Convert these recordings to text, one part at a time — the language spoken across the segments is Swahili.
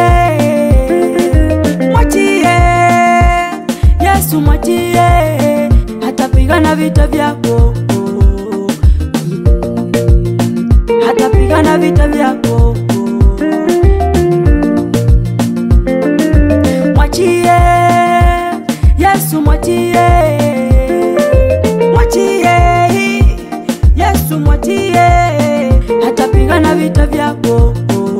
mwachie Yesu, mwachie hatapigana vita vyako, hatapigana vita vyako. Mwachie Yesu, mwachie, mwachie Yesu, mwachie hatapigana vita vyako,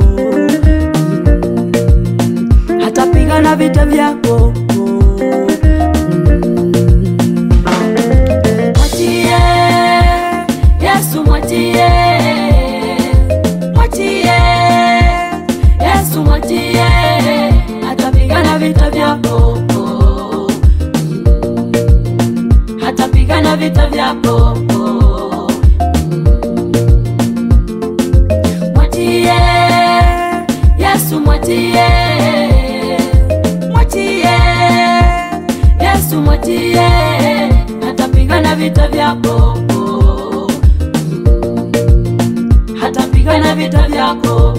hatapigana vita vyako. Mwachie Yesu, mwachie, mwachie Yesu, mwachie hatapigana vita vyako, hatapigana vita vyako. Mwachie Yesu, mwachie, mwachie Yesu, mwachie hatapigana vita vyako, hatapigana vita vyako.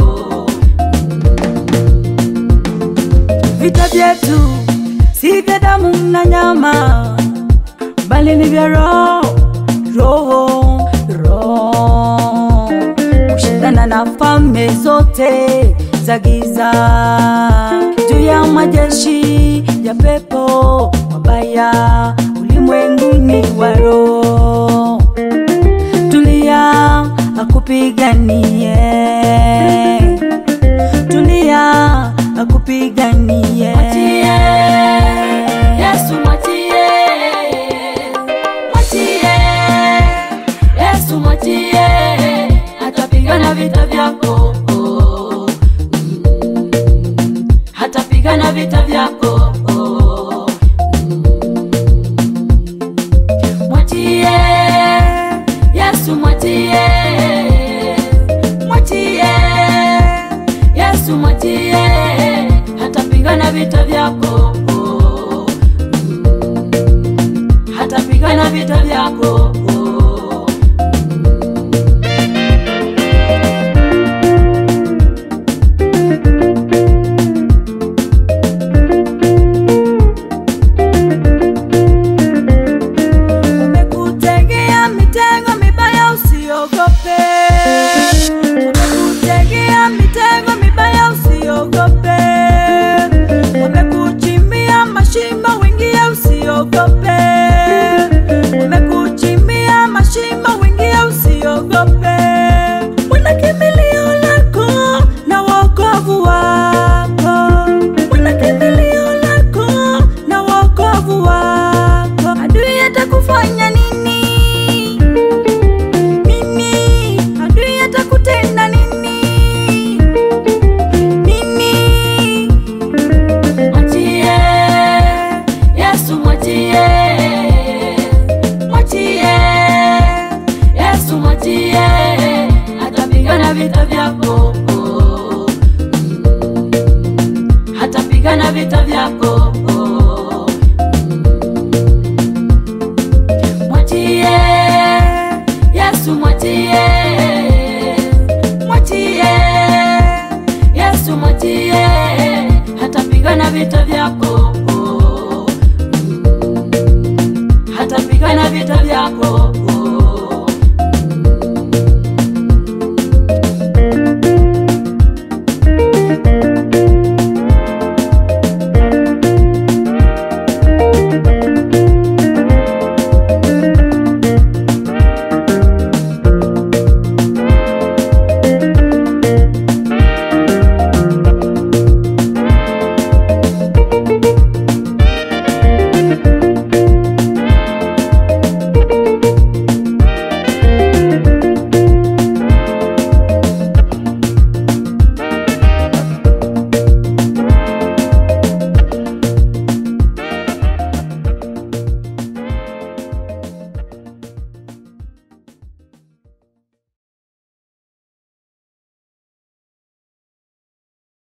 Vita vyetu si vya damu na nyama, bali ni vya roho, roho, roho, kushindana na falme zote za giza, juu ya majeshi ya pepo mabaya ulimwenguni wa roho. Tulia akupiganie, tulia akupiganie. Mwachie Yesu, mwachie, mwachie Yesu, mwachie hatapigana vita vyako, hatapigana vita vyako. Mwachie Yesu, mwachie, mwachie Yesu, mwachie hatapigana vita vyako, hatapigana vita vyako. Wamekutegea mitego mibaya, usiogope. Wamekutegea mitego mibaya, usiogope. Wamekuchimbia mashimo, wingie, usiogope. Wamekuchimbia mashimo, wingie, usiogope. Wana kimbilio lako na wokovu wako, wana kimbilio lako na wokovu wako. Adui atakufanya nini? Nini? Adui atakutenda nini? Nini? Mwachie Yesu, mwachie, mwachie Yesu, mwachie hatapigana vita vyako, hatapigana vita vyako. Mwachie Yesu, mwachie, mwachie Yesu, mwachie hatapigana vita vyako,